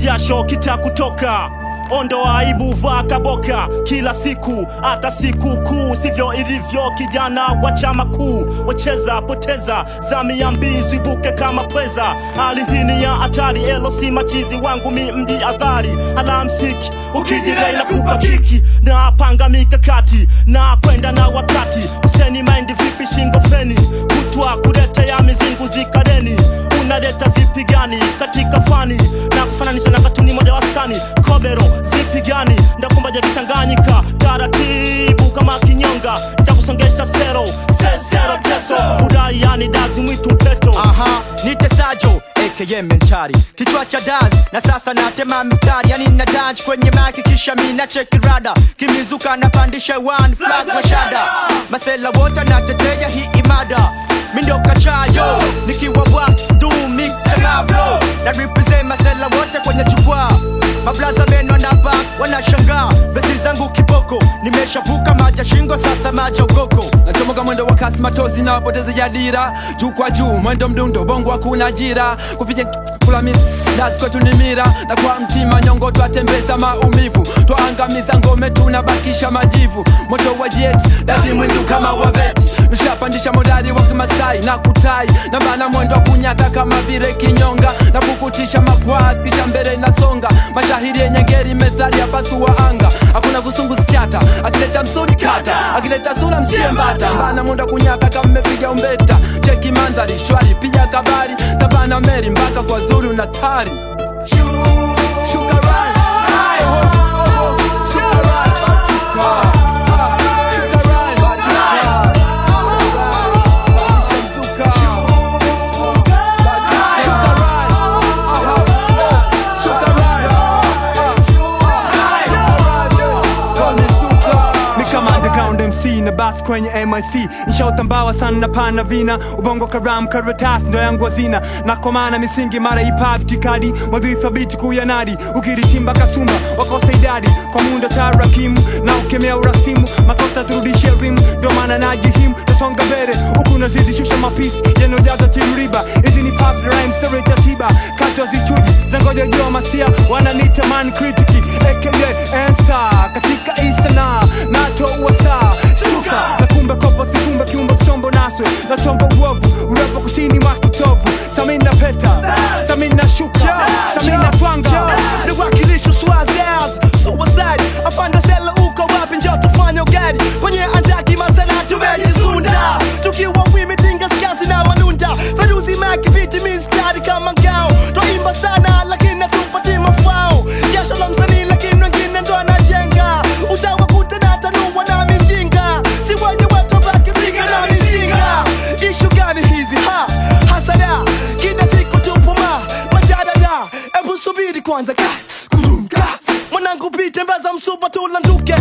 kijasho kitakutoka ondoa aibu, vaa kaboka kila siku, hata siku kuu. Sivyo ilivyo kijana wa chama kuu, wacheza poteza zamia mbizi buke kama pweza. Hali hii ni ya hatari, elo si machizi wangu mi mji adhari. Alamsiki ukijirei na kupa kiki, na panga mikakati na kwenda na wakati. Useni maindi vipi shingo feni, kutwa kuletea mizingu zikareni unaleta zipi gani katika fani na kufananisha na katuni moja wasani kobero zipi gani ndakumbaja kitanganyika taratibu kama kinyonga ntakusongesha sero sesero teso udai yani dazi mwitu mpeto Aha, nitesajo aka mentari kichwa cha daz na sasa natema mistari yani na dance kwenye maki kisha mina cheki rada kimizuka napandisha one flag mashada masela wote natetea hii imada mindo kachayo nikiwa wax do mix chanablo na represent masela wote kwenye jukwaa mablaza meno na back wanashangaa besi zangu kiboko nimeshavuka maja shingo sasa maja ukoko nachomoka mwendo wa kasi matozi na wapoteza ya dira juu kwa juu mwendo mdundo bongo hakuna ajira kupiga kula mix dazi kwetu ni mira na kwa mtima nyongo twatembeza maumivu twaangamiza ngome tunabakisha majivu moto wa jet dazi mwindu kama waveti ushapandisha modali wa kimasai na kutai na bana mwendo wa kunyaka kama vile kinyonga na kukutisha makwazi kisha mbele nasonga mashahiri yenye ngeri methali ya pasu wa anga hakuna kusungu sichata akileta msudi kata akileta sura mchembata bana mwendo wa kunyaka kama mmepiga umbeta cheki mandhari shwari piga kabari tabana meri mpaka kwa zuru na tari Shuka right. Oh, oh, oh. Shuka right. Ah, ah. Shuka right. Ah. Badilisha mzuka. Shuka right. Ah, ah. Shuka right. Mi kama underground MC na bas kwenye MIC nshaotambawa sana na pana vina ubongo karam karatas ndo yangu hazina nakomana misingi mara hip-hop tikadi mwadhi thabiti kuyanadi ukiritimba kasumba wakosa idadi kwa muda tarakimu na ukemea urasimu makosa turudishe rimu ndo maana najihimu tasonga mbele huku nazidi shusha mapisi yanayojaza tiruriba hizi ni pop rhymes sere tatiba kato zichuji zangoja jua masia wananita man kritiki aka N-Star katika isana nato uwasa stuka na kumbe kopo sifumbe kiumbe chombo naswe na chombo uovu urepo kusini mwa kitovu samina peta samina shuka samina twanga niwakilisho swazaz suicide afanda sela uko wapi njo tufanye ugari kwenye andaki masela tumejizunda tukiwa wimitinga skati na manunda feruzi makipiti mistari kama ngao twaimba sana lakini hatupati mafao jasho la msanii lakini wengine ndo anajenga utawakuta na tanua na mijinga si wenye watu baki piga na mizinga ishu gani hizi ha hasada kila siku tupuma majadada ebu subiri kwanza ka kurumka mwanangu pite mbeza msupa tulanduke